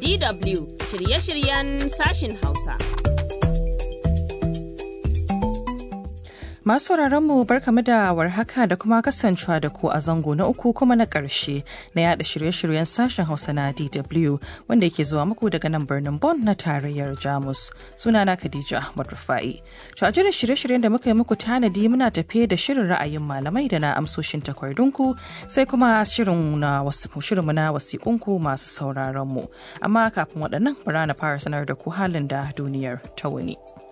DW shirye-shiryen sashin Hausa. Masu mu barkamu da warhaka da kuma kasancewa da ku a zango na uku kuma na ƙarshe na yada shirye-shiryen sashen Hausa na DW wanda yake zuwa muku daga nan birnin Bonn na tarayyar Jamus. Sunana Khadija Ahmad Rufai. To a jirin shirye-shiryen da muka yi muku tanadi muna tafe da shirin ra'ayin malamai da na amsoshin takardunku sai kuma shirin na wasu shirinmu na wasiƙunku masu sauraron mu. Amma kafin waɗannan bara na fara sanar da ku halin da duniyar ta wuni.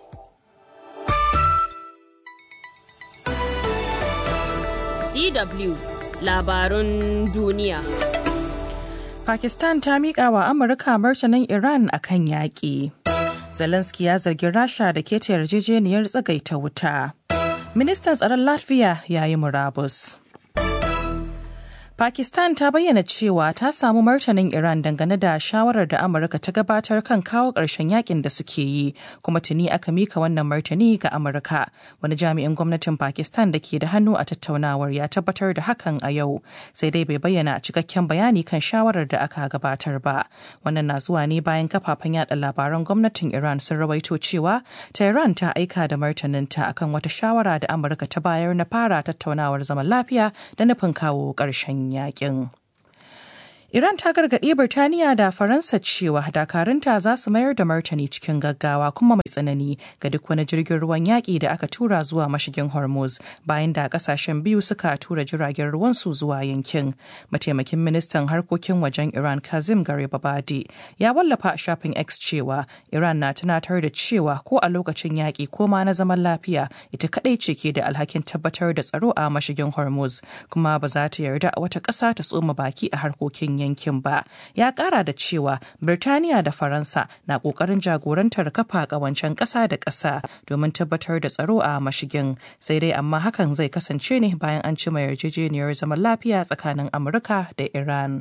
DW labarun duniya. Pakistan ta miƙa wa Amurka martanin Iran a kan yaƙi. Zelensky ya zargi Rasha da keta yarjejeniyar tsagaita wuta. Ministan tsaron Latvia ya yi murabus. Pakistan ta bayyana cewa ta samu martanin Iran dangane da shawarar da Amurka ta gabatar kan kawo ƙarshen yakin da suke yi, kuma tuni aka mika wannan martani ga Amurka. Wani jami'in gwamnatin Pakistan da ke da hannu a tattaunawar ya tabbatar da hakan a yau, sai dai bai bayyana cikakken bayani kan shawarar da aka gabatar ba. Wannan na zuwa ne bayan kafafen yada labaran gwamnatin Iran sun rawaito cewa Tehran ta aika da martaninta akan wata shawara da Amurka ta bayar na fara tattaunawar zaman lafiya da nufin kawo ƙarshen yakin. Iran ta gargaɗi Birtaniya da Faransa cewa dakarunta za su mayar da martani cikin gaggawa kuma mai tsanani ga duk wani jirgin ruwan yaƙi da aka tura zuwa mashigin Hormuz bayan da ƙasashen biyu suka tura jiragen ruwansu zuwa yankin. Mataimakin ministan harkokin wajen Iran Kazim Garibabadi ya wallafa a shafin X cewa Iran na tunatar da cewa ko a lokacin yaƙi ko ma na zaman lafiya ita kaɗai ce ke da alhakin tabbatar da tsaro a mashigin Hormuz kuma ba za ta yarda wata ƙasa ta tsoma baki a harkokin yankin ba ya kara da cewa birtaniya da faransa na kokarin jagorantar kafa kawancen ƙasa da ƙasa domin tabbatar da tsaro a mashigin sai dai amma hakan zai kasance ne bayan an cima yarjejeniyar zaman lafiya tsakanin amurka da iran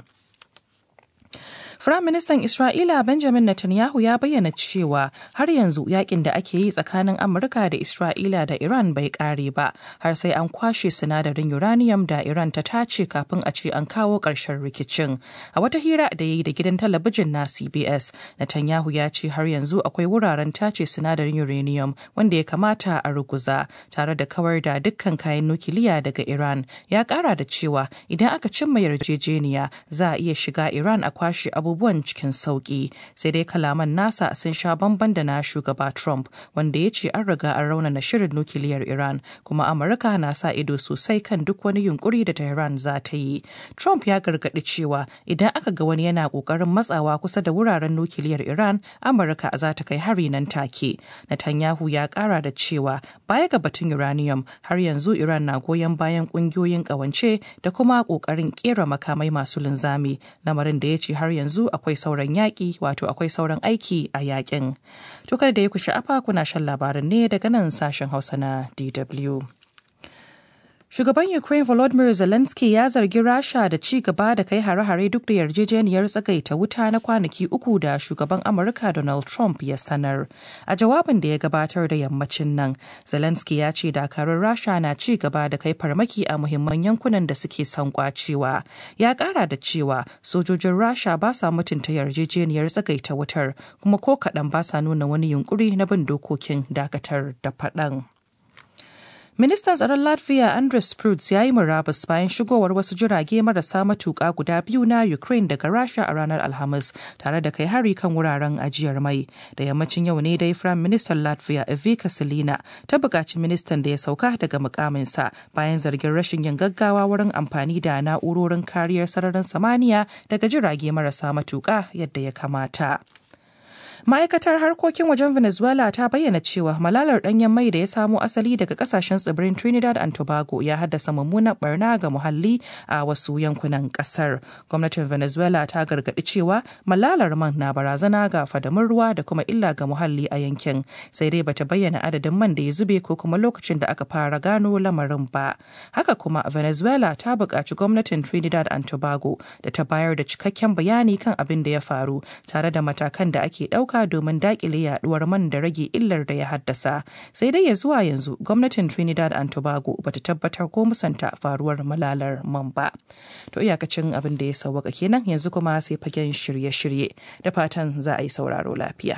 Firaministan Isra'ila Benjamin Netanyahu ya bayyana cewa har yanzu yakin da ake yi tsakanin Amurka da Isra'ila da Iran bai kare ba har sai an kwashe sinadarin uranium da Iran ta tace kafin a ce an kawo ƙarshen rikicin. A wata hira da ya yi da gidan talabijin na CBS, Netanyahu ya ce har yanzu akwai wuraren tace sinadarin uranium wanda ya kamata a ruguza tare da kawar da dukkan kayan nukiliya daga Iran. Ya kara da cewa idan aka cimma yarjejeniya za a iya shiga Iran a kwashe abubuwa abubuwan cikin sauki sai dai kalaman nasa sun sha bamban da na shugaba trump wanda ya ce an riga an raunana shirin nukiliyar iran kuma amurka na sa ido sosai kan duk wani yunkuri da tehran za ta yi trump ya gargaɗi cewa idan aka ga wani yana ƙoƙarin matsawa kusa da wuraren nukiliyar iran amurka za ta kai hari nan take netanyahu ya ƙara da cewa baya ga batun uranium har yanzu iran na goyon bayan ƙungiyoyin ƙawance da kuma ƙoƙarin ƙera makamai masu linzami lamarin da ya ce har yanzu yanzu akwai sauran yaƙi wato akwai sauran aiki a yaƙin. To kada da ya ku sha'afa kuna shan labarin ne daga nan sashen Hausa na DW. Shugaban Ukraine Volodymyr Zelensky ya zargi Rasha da ci gaba da kai hare-hare duk da yarjejeniyar tsagaita wuta na kwanaki uku da shugaban Amurka Donald Trump ya sanar. A jawabin da ya gabatar da yammacin nan, Zelensky ya ce dakarun Rasha na ci gaba da kai farmaki a muhimman yankunan da suke son kwacewa. Ya kara da cewa sojojin Rasha ba sa mutunta yarjejeniyar tsagaita wutar kuma ko kaɗan ba sa nuna wani yunkuri na bin dokokin dakatar da faɗan. Ministan tsaron Latvia Andres Prudz ya yi murabus bayan shigowar wasu jirage marasa matuƙa guda biyu na Ukraine daga Rasha a ranar Alhamis tare da kai hari kan wuraren ajiyar mai. Da yammacin yau ne dai Firayim Ministan Latvia Evika Selina ta buƙaci ministan da ya sauka daga mukaminsa bayan zargin rashin yin gaggawa wurin amfani da na'urorin kariyar sararin samaniya daga jirage marasa matuƙa yadda ya kamata. ma'aikatar harkokin wajen venezuela ta bayyana cewa malalar danyen mai da ya samo asali daga kasashen tsibirin trinidad and tobago ya haddasa mummunan barna ga muhalli a wasu yankunan kasar gwamnatin venezuela ta gargaɗi cewa malalar man na barazana ga fadamin ruwa da kuma illa ga muhalli a yankin sai dai bata bayyana adadin man da ya zube ko kuma lokacin da aka fara gano lamarin ba haka kuma venezuela ta buƙaci gwamnatin trinidad and tobago da ta bayar da cikakken bayani kan abin da ya faru tare da matakan da ake ɗauka ɗauka domin daƙile yaɗuwar man da rage illar da ya haddasa. Sai dai ya zuwa yanzu gwamnatin Trinidad and Tobago bata tabbatar ko musanta faruwar malalar man ba. To iyakacin abin da ya sauwaka kenan yanzu kuma sai fagen shirye-shirye da fatan za a yi sauraro lafiya.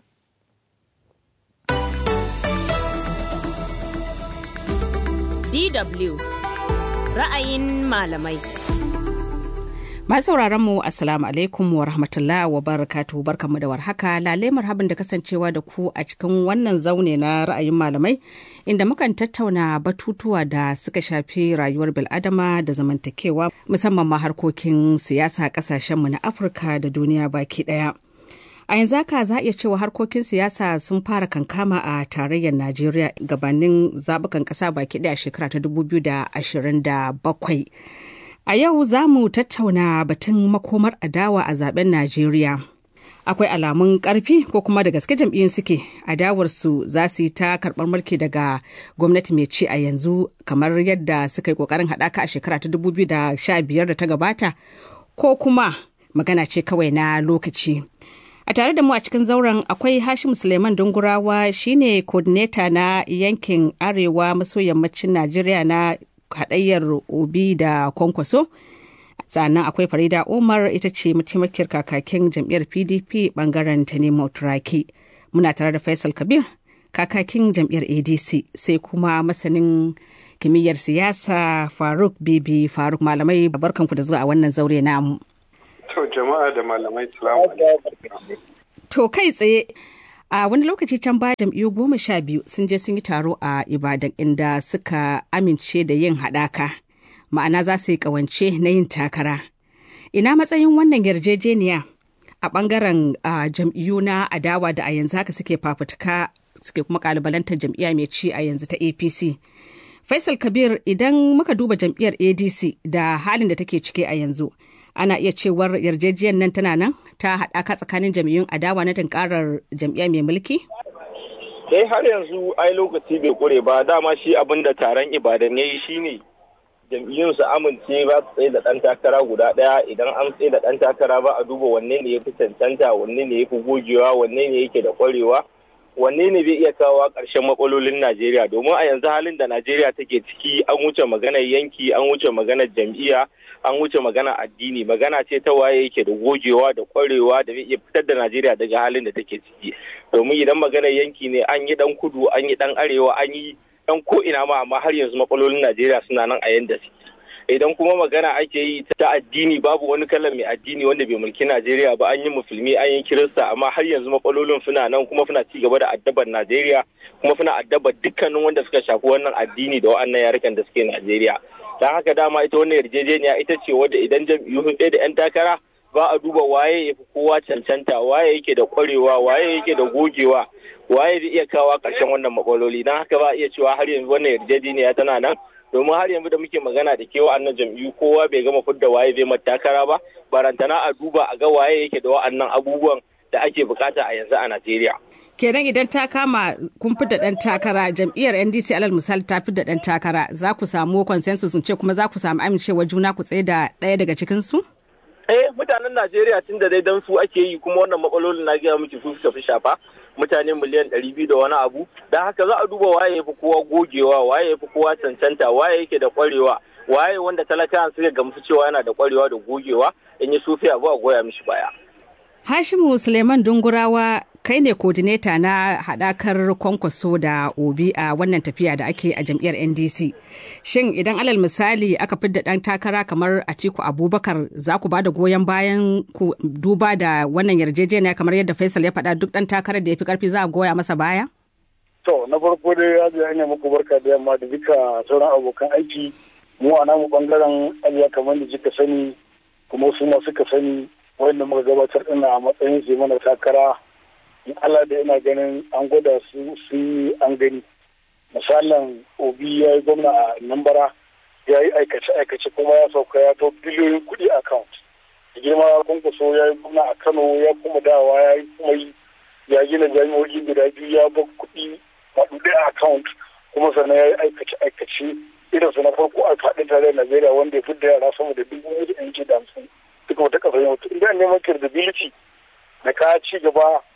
DW ra'ayin malamai. Masu sauraron mu Assalamu alaikum wa rahmatullahi wa barakatu barkanmu da warhaka lale marhaban da kasancewa da ku a cikin wannan zaune na ra'ayin malamai inda mukan tattauna batutuwa da suka shafi rayuwar bil'adama da zamantakewa musamman ma harkokin siyasa kasashenmu na Afirka da duniya baki daya. A yanzu haka za a iya cewa harkokin siyasa sun fara kankama a tarayyar Najeriya gabanin zabukan kasa baki daya shekara ta 2027. A yau za mu tattauna batun makomar adawa a zaben Najeriya. Akwai alamun ƙarfi ko kuma da gaske jam'iyyun suke adawarsu za su yi ta karɓar mulki daga gwamnati mai ci a yanzu kamar yadda suka yi ƙoƙarin haɗaka a shekara ta 2015 da ta gabata ko kuma magana ce kawai na lokaci. A tare da mu a cikin zauren akwai Hashim Suleiman Dungurawa shine coordinator na yankin Arewa maso yammacin Najeriya na haɗayyar obi da kwankwaso sannan akwai farida umar ita ce mataimakiyar kakakin jam'iyyar pdp bangaren ta nemo turaki muna tare da faisal kabir kakakin jam'iyyar adc sai kuma masanin kimiyyar siyasa faruk bibi faruk malamai barkanku da zuwa a wannan zaure namu to jama'a da malamai to kai tsaye a wani lokaci can baya jam'iyyu goma sha biyu sun je sun yi taro a ibadan inda suka amince da yin haɗaka ma'ana za su yi ƙawance na yin takara ina matsayin wannan yarjejeniya a ɓangaren jam'iyyu na adawa da a yanzu haka suke fafutuka suke kuma ƙalubalantar jam'iyya mai ci a yanzu ta apc faisal kabir idan muka duba jam'iyyar adc da halin da take ciki a yanzu ana iya cewar yarjejiyar nan tana nan ta haɗaka tsakanin jam'iyyun adawa na tunkarar jam'iyya mai mulki? Eh har yanzu ai lokaci bai kure ba dama shi abin da taron ibadan ya yi shine jam'iyyun su amince ba su tsaye da ɗan takara guda ɗaya idan an tsaye da ɗan takara ba a duba wanne ne ya fi cancanta wanne ne ya fi gogewa wanne ne yake da ƙwarewa wanne ne zai iya kawo ƙarshen matsalolin Najeriya domin a yanzu halin da Najeriya take ciki an wuce maganar yanki an wuce maganar jam'iyya an wuce magana addini magana ce ta waye yake da gogewa da kwarewa da zai iya fitar da Najeriya daga halin da take ciki domin idan maganar yanki ne an yi dan kudu an yi dan arewa an yi dan ko ina ma amma har yanzu matsalolin Najeriya suna nan a yanda suke idan kuma magana ake yi ta addini babu wani kalan mai addini wanda bai mulki Najeriya ba an yi musulmi an yi kirista amma har yanzu matsalolin suna nan kuma suna ci gaba da addabar Najeriya kuma suna addabar dukkanin wanda suka shafi wannan addini da wa'annan yarukan da suke Najeriya don haka dama ita wannan yarjejeniya ita ce wadda idan jam'iyyu sun da 'yan takara ba a duba waye ya fi kowa cancanta waye yake da kwarewa waye yake da gogewa waye zai iya kawo ƙarshen wannan matsaloli don haka ba a iya cewa har yanzu wannan yarjejeniya tana nan domin har yanzu da muke magana da ke wa'annan jam'iyyu kowa bai gama fudda waye zai mata takara ba barantana a duba a ga waye yake da wa'annan abubuwan da ake bukata a yanzu a Najeriya. kenan idan ta kama kun fi da ɗan takara jam'iyyar ndc alal misali ta fi da ɗan takara za ku samu consensus ce kuma za ku samu amincewa juna ku tsaye da ɗaya daga cikinsu? eh mutanen najeriya tun da dai dan su ake yi kuma wannan matsalolin na gaya miki su suka fi shafa mutane miliyan ɗari biyu da wani abu don haka za a duba waye ya fi kowa gogewa waye ya fi kowa cancanta waye yake da kwarewa waye wanda talakawan suka gamsu cewa yana da kwarewa da gogewa in yi sufi abu a goya mishi baya Hashimu Suleiman Dungurawa kai ne kodineta na haɗakar kwankwaso da obi a wannan tafiya da ake a jam'iyyar NDC. Shin idan alal misali aka fidda ɗan takara kamar Atiku Abubakar za ku ba da goyon bayan ku duba da wannan yarjejeniya kamar yadda Faisal ya faɗa duk ɗan takarar da ya fi ƙarfi za a goya masa baya? To na farko dai Hajiya ina muku barka da yamma da duka sauran abokan aiki mu a namu bangaren ajiya kamar da kika sani kuma su ma suka sani wanda muka gabatar ina a matsayin su mana takara in Allah da ina ganin an gwada su sun an gani misalin obi ya yi gwamna a nambara ya yi aikace-aikace kuma ya sauka ya to biliyoyin kuɗi account da girma kunkuso ya yi gwamna a kano ya kuma dawa ya yi kuma yi ya gina jami'o'i guda biyu ya ba kuɗi maɗuɗe a account kuma sannan ya yi aikace-aikace irinsu na farko a faɗin tarayyar najeriya wanda ya fi da yara sama da dubu da yanki da hamsin duka wata kasar yau idan neman credibility da ka ci gaba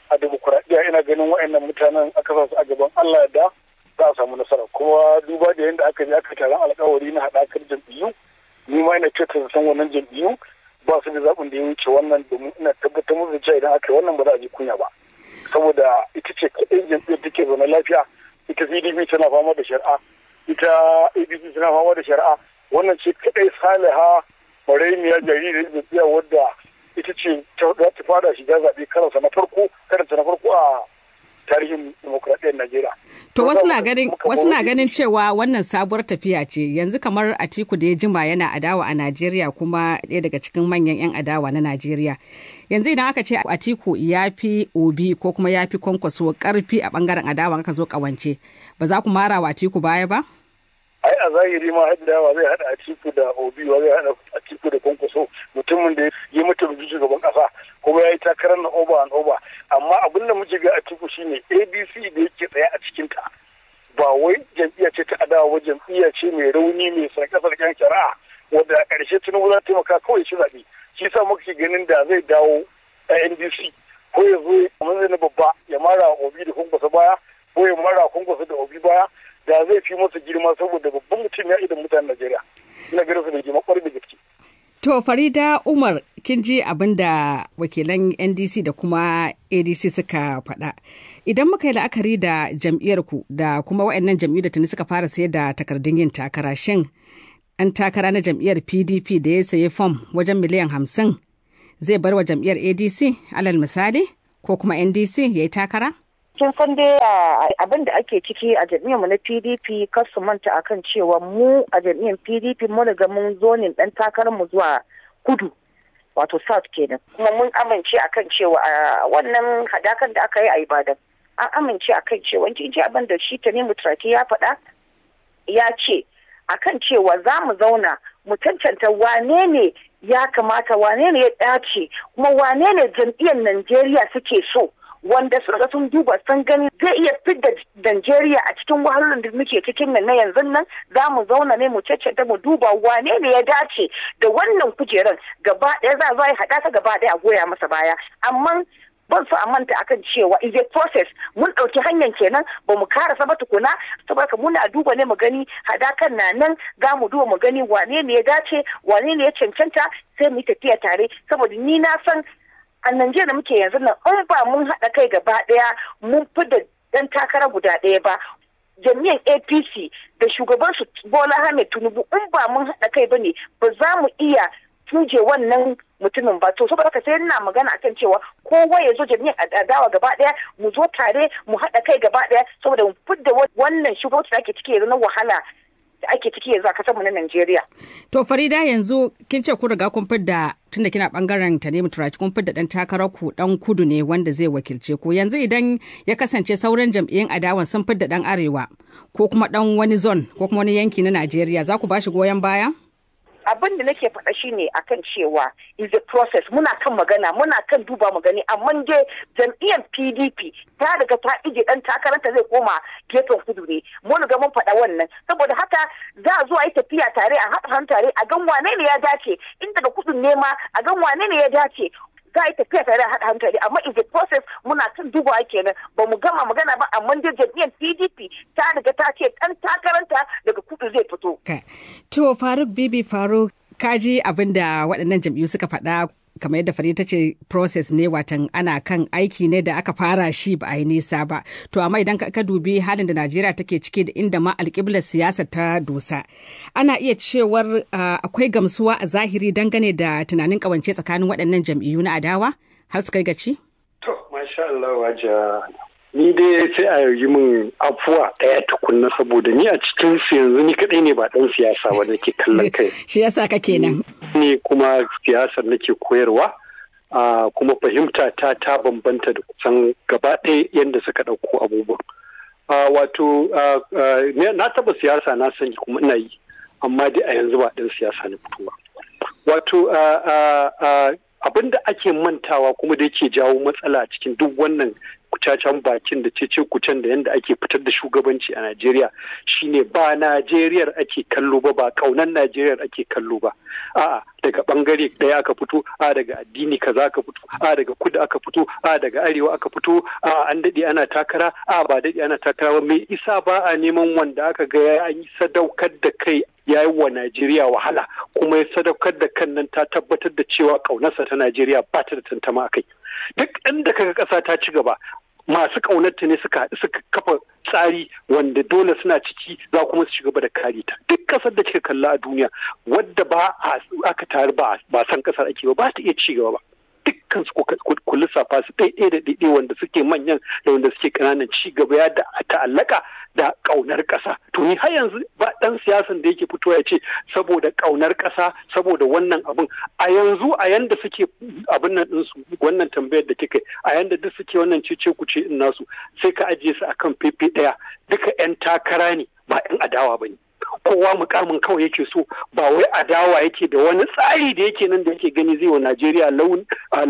a demokuraɗiyya ina ganin wa'annan mutanen aka sa su a gaban Allah da za a samu nasara kuma duba da yadda aka je aka taron alkawari na haɗakar jam'iyyu ni ma ina kyautar san wannan jam'iyyu ba su da zaɓin da ya wuce wannan domin ina tabbatar musu da cewa idan aka yi wannan ba za a ji kunya ba saboda ita ce kaɗai jam'iyyar take zaune lafiya ita pdp tana fama da shari'a ita adc tana fama da shari'a wannan ce kaɗai saliha maraimiya jaririn jam'iyya wadda ita ce ta fara shiga zaɓe karansa na farko karanta na farko a tarihin demokradiyyar Najeriya. To wasu na ganin wasu na ganin cewa wannan sabuwar tafiya ce yanzu kamar Atiku da ya jima yana adawa a Najeriya kuma ɗaya daga cikin manyan 'yan adawa na Najeriya. Yanzu idan aka ce Atiku ya fi Obi ko kuma ya fi kwankwaso karfi a bangaren adawa aka zo kawance ba za ku mara wa Atiku baya ba? ai a zahiri ma haddawa zai hada Atiku da Obi wa zai hada Atiku da Kwankwaso mutumin da ya mutu da shugaban kasa kuma ya yi takarar na over and over amma abin da muke ga Atiku shine ABC da yake tsaye a cikin ta ba wai jam'iyya ce ta adawa ba jam'iyya ce mai rauni mai sarke-sarken shari'a wadda a ƙarshe Tinubu za ta taimaka kawai shi zaɓe shi sa muka ganin da zai dawo a NDC ko ya zo a na babba ya mara Obi da Kwankwaso baya ko ya mara Kwankwaso da Obi baya da zai fi masa girma saboda babban mutum ya idan mutanen Najeriya. Ina ganin su da girma kwarai da gaske. To Farida Umar kin ji abin da wakilan NDC da kuma ADC suka faɗa. Idan muka yi la'akari da jam'iyyar ku da kuma waɗannan jam'iyyu da tuni suka fara sayar da takardun yin takara shin an takara na jam'iyyar PDP da ya sayi fom wajen miliyan hamsin zai bar wa jam'iyyar ADC alal misali ko kuma NDC ya yi takara? kin san dai abin da ake ciki a mu na pdp kar su manta akan cewa mu a jam'iyyar pdp mun riga mun zo ne dan takarar mu zuwa kudu wato south kenan kuma mun amince akan cewa wannan hadakan da aka yi a ibadan an amince akan cewa kin ji abin da shi tanimu turaki ya faɗa ya ce akan cewa za mu zauna mu cancanta wane ne ya kamata wane ne ya dace kuma wane ne jam'iyyar najeriya suke so wanda suka sun duba sun gani zai iya fidda Najeriya a cikin wahalolin da muke cikin nan na yanzu nan za mu zauna ne mu caccata mu duba wane ne ya dace da wannan kujeran gaba ɗaya za a haɗa ta gaba ɗaya a goya masa baya amma ban so a manta akan cewa is a process mun ɗauki hanyar kenan ba mu karasa ba tukuna saboda muna duba ne mu gani hadakan na nan za mu duba mu gani wane ne ya dace wane ne ya cancanta sai mu yi tafiya tare saboda ni na san a Najeriya muke yanzu nan in ba mun haɗa kai gaba ɗaya mun fi da ɗan takara guda ɗaya ba jami'an apc da shugaban su bola ahmed tinubu in ba mun haɗa kai ba ne ba za mu iya tuje wannan mutumin ba to saboda haka sai ina magana akan cewa kowa ya zo jami'an adawa gaba ɗaya mu zo tare mu haɗa kai gaba ɗaya saboda mu fidda wannan shugabanci da ake ciki yanzu na wahala da ake ciki yanzu a kasar mu na Najeriya. To Farida yanzu kin ce kun riga kun fidda tunda kina bangaren ta ne turaki kun fidda dan takarar ku dan kudu ne wanda zai wakilce ku yanzu idan ya kasance sauran jam'iyyun adawan sun fidda dan arewa ko kuma dan wani zone ko kuma wani yanki na Najeriya za ku bashi goyon baya? abin da nake faɗa shine akan cewa is a process muna kan magana muna kan duba mu gani amma dai jam'iyyar PDP ta riga ta ije dan takaranta zai koma gefen kudu ne mun riga mun faɗa wannan saboda haka za a zo a yi tafiya tare a haɗa hannu tare a gan wane ne ya dace in daga kudun ne ma a gan wane ne ya dace za a yi tafiya tare a haɗa hankali amma is a process muna kan dubawa kenan ba mu gama magana ba amma dai jam'iyyar pdp ta riga ta ce ɗan takaranta daga kudu zai fito. to faruk bibi faruk kaji abin da waɗannan jam'iyyu suka faɗa kamar yadda Farida ta ce process ne watan ana kan aiki ne da aka fara shi ba a yi nisa ba to amma idan ka dubi halin da najeriya take ciki da inda ma alƙiblar siyasa ta dosa ana iya cewar akwai gamsuwa a zahiri dangane da tunanin ƙawance tsakanin waɗannan jam'iyyu na adawa har su kai gaci to masha Allah waja ni dai sai a yi min afuwa ɗaya tukunna saboda ni a cikin su yanzu ni kaɗai ne ba ɗan siyasa ba nake kallon kai shi yasa ka kenan ne kuma siyasar nake koyarwa a kuma fahimta ta ta bambanta da kusan gaba ɗaya yadda suka ɗauko abubuwan wato na taɓa siyasa na sani kuma ina yi amma dai a yanzu ba ɗan siyasa na fitowa wato abin da ake mantawa kuma da yake jawo matsala a cikin duk wannan cacan bakin da cece kucen da yadda ake fitar da shugabanci a Najeriya shine ba Najeriyar ake kallo ba ba kaunan Najeriyar ake kallo ba a'a daga bangare ɗaya aka fito a daga addini kaza aka fito a daga kudu aka fito a daga arewa aka fito a an daɗe ana takara a ba daɗe ana takara ba mai isa ba a neman wanda aka ga ya yi sadaukar da kai ya yi wa Najeriya wahala kuma ya sadaukar da kan nan ta tabbatar da cewa ƙaunarsa ta Najeriya ba ta da tantama a kai duk inda kaga ƙasa ta ci gaba masu ƙaunarta ne suka suka kafa tsari wanda dole suna ciki za kuma su ci gaba da kare ta duk ƙasar da kika kalla a duniya wadda ba aka tare ba ba san ƙasar ake ba ba ta iya ci gaba ba dukkan su ku lissafa su ɗaiɗai da ɗaiɗai wanda suke manyan da wanda suke ƙananan ci gaba ya da ta'allaka da ƙaunar ƙasa to ni har yanzu ba ɗan siyasan da yake fito ya ce saboda ƙaunar ƙasa saboda wannan abun a yanzu a yanda suke abin nan ɗinsu wannan tambayar da kika a yanda duk suke wannan cece kuce in nasu sai ka ajiye su akan fefe ɗaya duka 'yan takara ne ba 'yan adawa ba ne kowa mukamin kawai yake so ba wai adawa yake da wani tsari da yake nan da yake gani zai wa Najeriya launi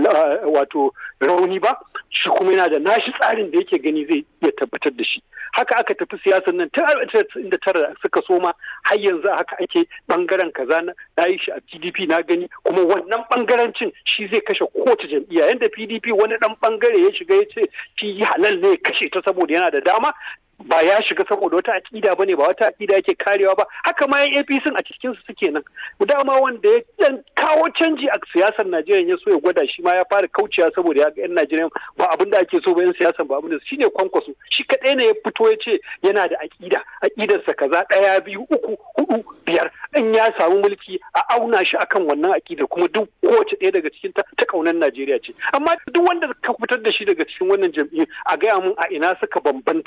wato rauni ba shi kuma yana da nashi tsarin da yake gani zai iya tabbatar da shi haka aka tafi siyasar nan tun da tara suka soma har yanzu haka ake bangaren kaza na yi shi a PDP na gani kuma wannan bangarancin shi zai kashe kowace jam'iyya yanda PDP wani dan bangare ya shiga ya ce shi halal ne ya kashe ta saboda yana da dama ba ya shiga saboda wata aƙida bane ba wata aƙida yake karewa ba haka ma yan APC a cikin su suke nan dama wanda ya dan kawo canji a siyasar Najeriya ya so ya gwada shi ma ya fara kaucewa saboda ya ga yan Najeriya ba abin da ake so ba yan siyasar ba abin da shine kwankwaso shi kadai ne ya fito ya ce yana da aƙida aƙidarsa kaza ɗaya biyu uku hudu biyar in ya samu mulki a auna shi akan wannan aƙida kuma duk kowace ɗaya daga cikin ta ta kaunar Najeriya ce amma duk wanda ka fitar da shi daga cikin wannan jam'iyyu a gaya mun a ina suka bambanta